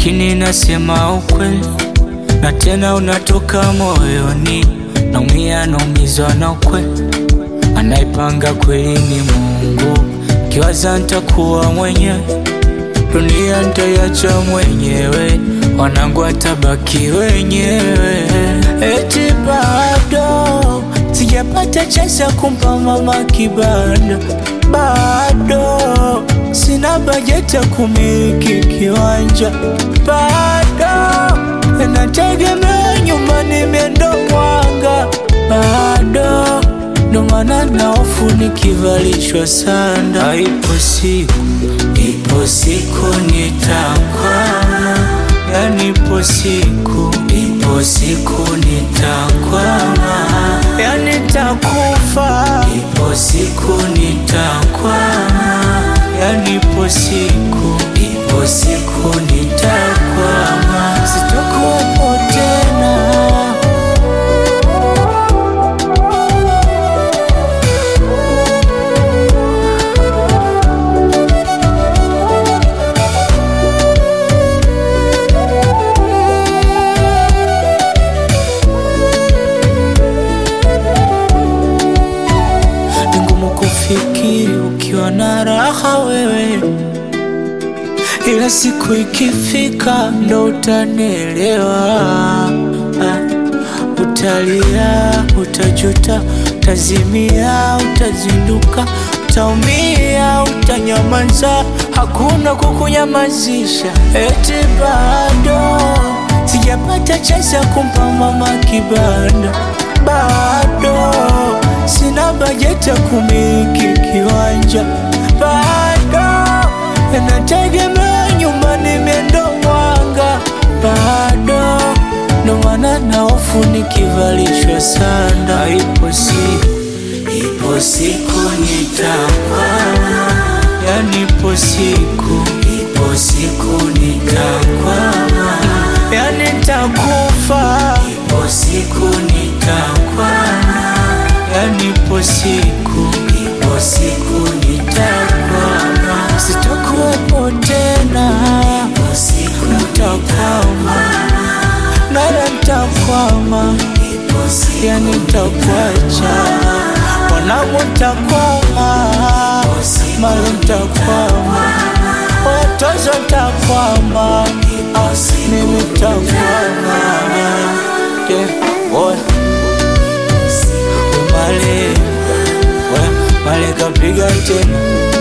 lakini nasema ukweli na tena unatoka moyoni. Naumia, naumizwa na ukweli, anaipanga kweli ni Mungu. Kiwaza ntakuwa mwenyewe, dunia ntaiacha mwenyewe, wanangu watabaki wenyewe. Eti bado sijapata chance ya kumpa mama kibanda, bado sina bajeti ya kumiliki kiwanja, bado nategemea nyumbani miendo mwanga, bado ndo maana na hofu nikivalishwa sanda. Ipo siku, ipo siku nitakwama, yani ipo siku, ipo siku nitakwama, yani nitakufa, ipo siku nitakwama, yani ipo siku, ipo siku nitakwama, sitakuwepo tena. Ni ngumu kufikiri ukiwa na raha wewe, ila siku ikifika ndo utanielewa. Ah, Utalia, utajuta, utazimia, utazinduka, utaumia, utanyamaza, hakuna kukunyamazisha. Eti bado sijapata chance ya kumpa mama kibanda, bado sina bajeti ya kumiliki kiwanja, bado nategemea nyumbani miendo mwanga, bado ndo maana na hofu nikivalishwa sanda. Ipo siku, ipo siku nitakwama, yani ipo siku, ipo siku nitakwama, yani nitakufa, ipo siku nitakwama, yani ipo siku, ipo siku nitakwama, sitakuwepo tena, ipo siku nitakwama nala ntakwama, yani ntakwacha, wanangu ntakwama, mali ntakwama, watozo ntakwama, ah, mimi ntakwama. Yeah, boy. Male, we, male kapiga tena